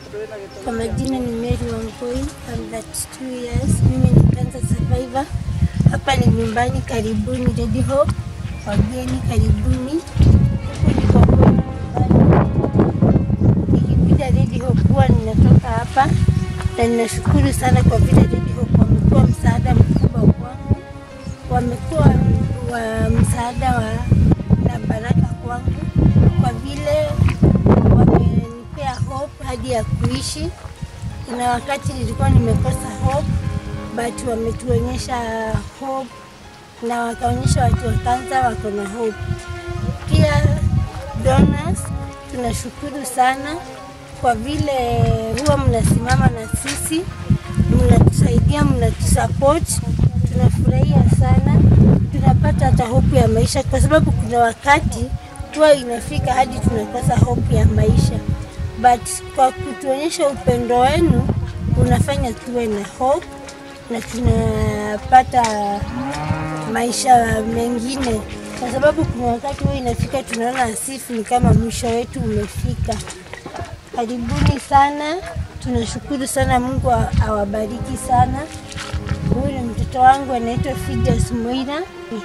Kwa majina ni Mary Wangui, I'm 32 years. Mimi ni cancer survivor. Hapa ni nyumbani, karibuni Ready Hope. Wageni karibuni. Huku ndiko kwetu nyumbani. Nikikuja Ready Hope huwa ninatoka hapa na ninashukuru sana kwa vile Ready Hope wamekuwa msaada mkubwa kwangu, wamekuwa wa msaada wa na baraka kwangu kwa vile wamenipea hope hadi ya kuishi. Kuna wakati nilikuwa nimekosa hope, but wametuonyesha hope na wakaonyesha watu wa kansa wako na hope. Pia donors, tunashukuru sana kwa vile huwa mnasimama na sisi, mnatusaidia, mnatusupport. Tunafurahia sana, tunapata hata hope ya maisha, kwa sababu kuna wakati huwa inafika hadi tunakosa hope ya maisha, but kwa kutuonyesha upendo wenu unafanya tuwe na hope na tunapata maisha mengine, kwa sababu kuna wakati huwa inafika tunaona asifu ni kama mwisho wetu umefika. Karibuni sana, tunashukuru sana. Mungu awa- awabariki sana. Huyu ni mtoto wangu anaitwa Fides Moira,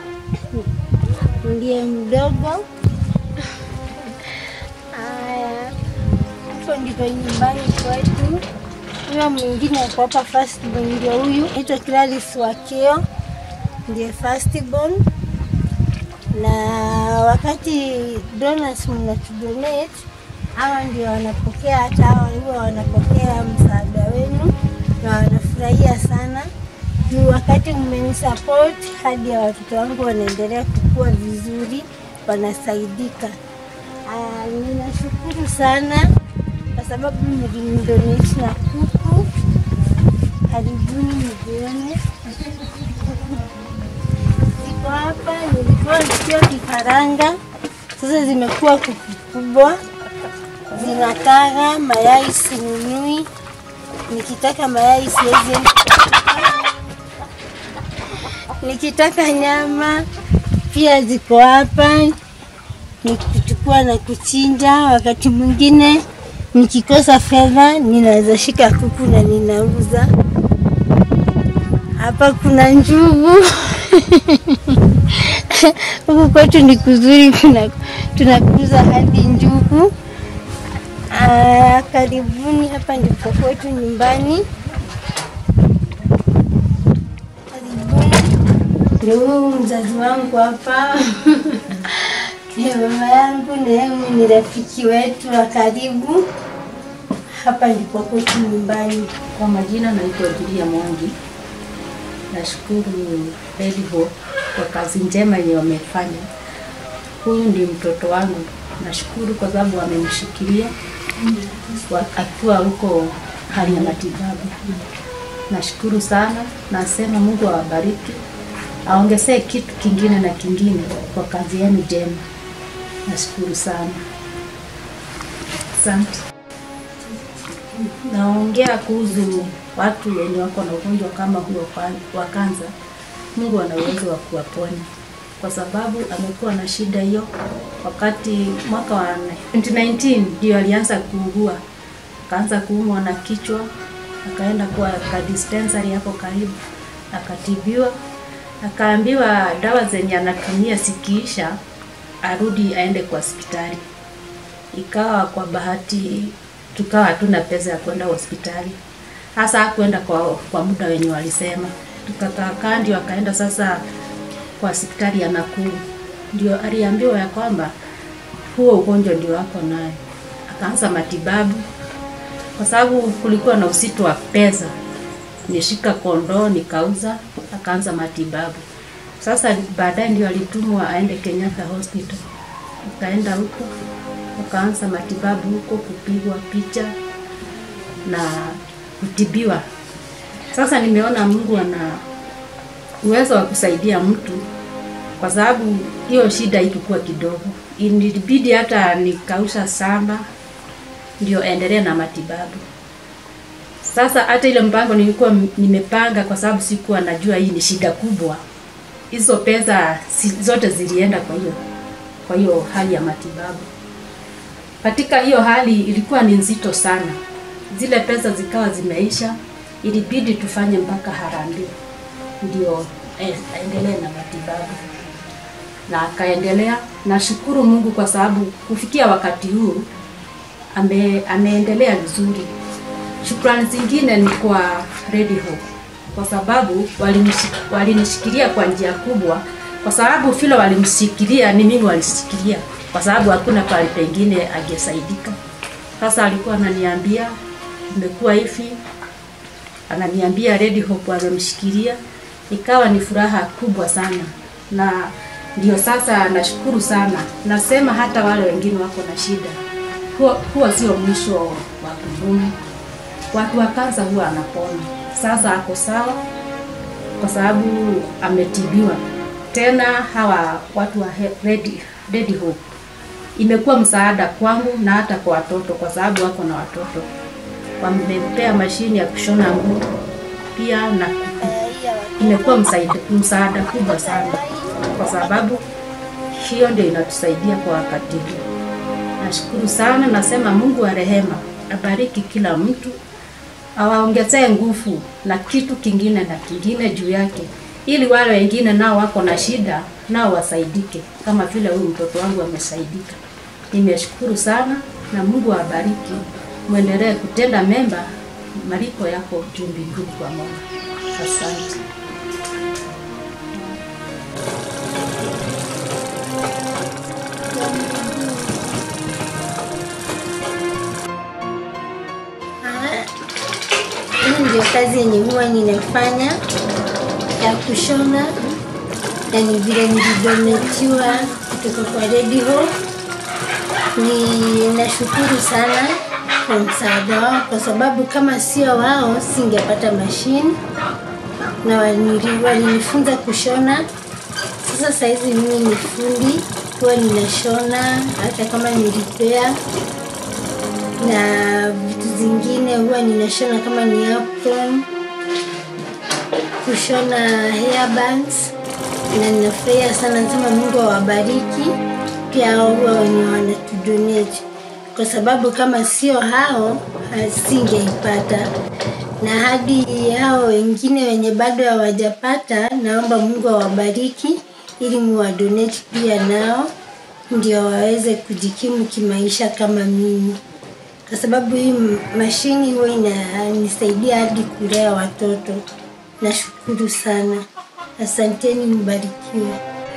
ndiye mdogo. Haya, hapo ndiko nyumbani kwetu. Huyo mwingine ako hapa firstborn, ndio huyu anaitwa Clarice Wakio, ndiye firstborn na wakati donors mnatudonate hawa ndio wanapokea, hata hawa huwa wanapokea msaada wenu na wanafurahia sana juu wakati mmenisupport hadi ya watoto wangu wanaendelea kukua vizuri, wanasaidika. Ah, ninashukuru sana kwa sababu mlinidonate na kuku. Karibuni mjione ziko hapa. Nilikuwa zikiwa kifaranga, sasa zimekuwa kuku kubwa, zinataga mayai, sinunui. Nikitaka mayai siwezi, nikitaka nyama pia ziko hapa, ni kuchukua na kuchinja. Wakati mwingine nikikosa fedha, ninaweza shika kuku na ninauza. Hapa kuna njugu huku kwetu ni kuzuri, kuna tunakuza hadi njugu. Ah, karibuni, hapa ndipo kwetu nyumbani. Karibuni. Ndio huyu mzazi wangu hapa ni mama yangu, na yeye ni rafiki wetu wa karibu. Hapa ndipo kwetu nyumbani. Kwa majina naitwa Julia Mwangi. Nashukuru Red Hope kwa kazi njema yenye wamefanya. Huyu ndi mtoto wangu, nashukuru kwa sababu wamemshikilia wa- akiwa huko hali ya matibabu. Nashukuru sana, nasema Mungu awabariki, aongezee kitu kingine na kingine kwa kazi yenu njema. Nashukuru sana, asante. Naongea kuhusu watu wenye wako na ugonjwa kama huo kwa- wa kansa. Mungu ana uwezo wa kuwaponya kwa sababu amekuwa na shida hiyo wakati mwaka wa 2019 ndio alianza kuugua, akaanza kuumwa na kichwa, akaenda kwa ka dispensary hapo karibu, akatibiwa, akaambiwa dawa zenye anatumia zikiisha arudi aende kwa hospitali ikawa kwa bahati tukawa hatuna pesa ya kwenda hospitali, hasa hakuenda kwa, kwa muda wenye walisema. Tukakaa ndio akaenda sasa kwa hospitali ya Nakuru, ndio aliambiwa ya kwamba huo ugonjwa ndio ako nayo. Akaanza matibabu kwa sababu kulikuwa na usito wa pesa, nishika kondoo nikauza, akaanza matibabu. Sasa baadaye ndio alitumwa aende Kenyatta Hospital, akaenda huko akaanza matibabu huko, kupigwa picha na kutibiwa. Sasa nimeona Mungu ana uwezo wa kusaidia mtu, kwa sababu hiyo shida ilikuwa kidogo, ilibidi hata nikausha shamba ndio endelee na matibabu. Sasa hata ile mpango nilikuwa m- nimepanga, kwa sababu sikuwa najua hii ni shida kubwa, hizo pesa si- zote zilienda kwa hiyo kwa hiyo hali ya matibabu. Katika hiyo hali ilikuwa ni nzito sana, zile pesa zikawa zimeisha, ilibidi tufanye mpaka harambee ndio eh, aendelee na matibabu na akaendelea. Nashukuru Mungu kwa sababu kufikia wakati huu ame, ameendelea vizuri. Shukrani zingine ni kwa Red Hope kwa sababu walinishi- walinishikilia kwa njia kubwa, kwa sababu vile walimshikilia ni mimi walishikilia, kwa sababu hakuna pale pengine angesaidika. Sasa alikuwa ananiambia imekuwa hivi, ananiambia Red Hope wamemshikilia, ikawa ni furaha kubwa sana, na ndio sasa nashukuru sana. Nasema hata wale wengine wako na shida, huwa, huwa sio mwisho wa kudumu. Watu wa kansa huwa anapona. Sasa ako sawa kwa sababu ametibiwa. Tena hawa watu wa He- Red, Red Hope imekuwa msaada kwangu na hata kwa watoto, kwa sababu wako na watoto. Wamempea mashini ya kushona nguo pia na kuku. Imekuwa msaada, msaada kubwa sana, kwa sababu hiyo ndio inatusaidia kwa wakati huu. Nashukuru sana, nasema Mungu wa rehema abariki kila mtu, awaongezee nguvu na kitu kingine na kingine juu yake, ili wale wengine nao wako na shida nao wasaidike kama vile huyu mtoto wangu amesaidika. Nimeshukuru sana na Mungu awabariki, mwendelee kutenda mema, malipo yako juu mbinguni kwa Mola. Asante. Ah, Hii ndio kazi yenye huwa ninafanya ya kushona, na ni vile nilivyometiwa kutoka kwa Red Hope. Ninashukuru sana kwa msaada wao, kwa sababu kama sio wao singepata mashini na walini- walinifunza kushona. Sasa saizi mimi ni fundi, huwa ninashona hata kama nilipea na vitu zingine huwa ninashona kama ni apron, kushona hairbands na ninafurahia sana, nasema Mungu awabariki pia hao huwa wenye wanatudonate, kwa sababu kama sio hao asingeipata, na hadi hao wengine wenye bado hawajapata, naomba Mungu awabariki ili muwadonate pia nao ndio waweze kujikimu kimaisha kama mimi kwa sababu hii m- mashini huwa inanisaidia hadi kulea watoto. Nashukuru sana, asanteni, mbarikiwe.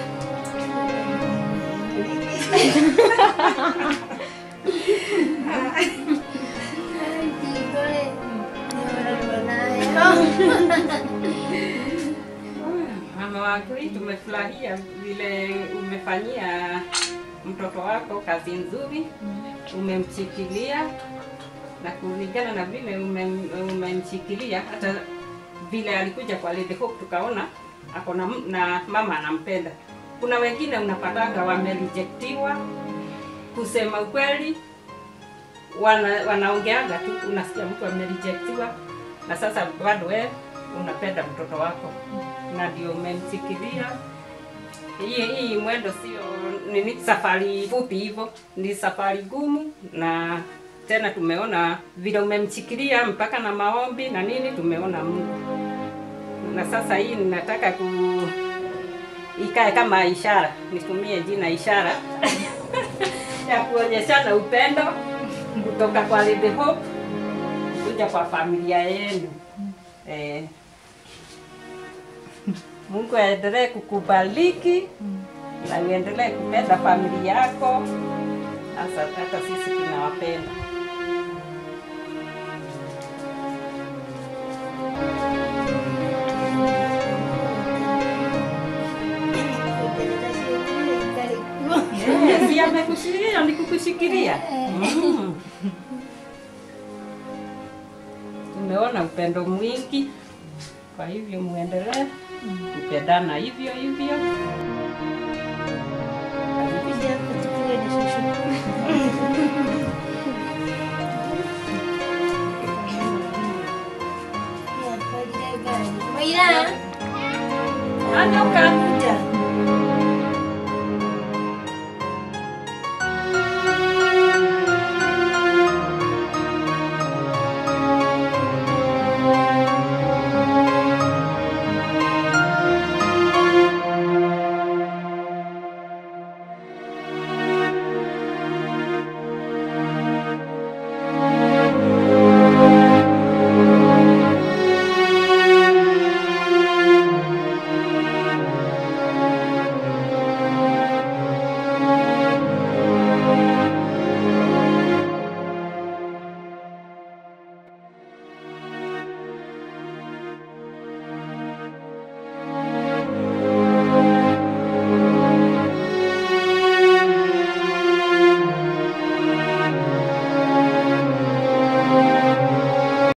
Mama Wangui, tumefurahia vile umefanyia mtoto wako kazi nzuri, umemshikilia na kulingana na vile umem- umemshikilia, hata vile alikuja kwa Lady Hope tukaona ako na, m- na mama anampenda. Kuna wengine unapatanga wamerejectiwa, kusema ukweli wana, wanaongeaga tu, unasikia mtu amerejectiwa, na sasa bado wewe unapenda mtoto wako na ndio umemsikilia. Hii hii mwendo sio nini, safari fupi hivyo, ni safari gumu, na tena tumeona vile umemshikilia mpaka na maombi na nini, tumeona Mungu. Na sasa hii ninataka ku ikae kama ishara, nitumie jina ishara ya kuonyeshana upendo kutoka kwa Lady Hope kuja kwa familia yenu eh. Mungu aendelee kukubariki na uendelee kupenda familia yako, hasa hata sisi tunawapenda. Eh, Si amekushikilia ni kukushikilia. Mm. Tumeona upendo mwingi, kwa hivyo muendelee kupendana hivyo hivyo. Moira, Ondoka. kuja.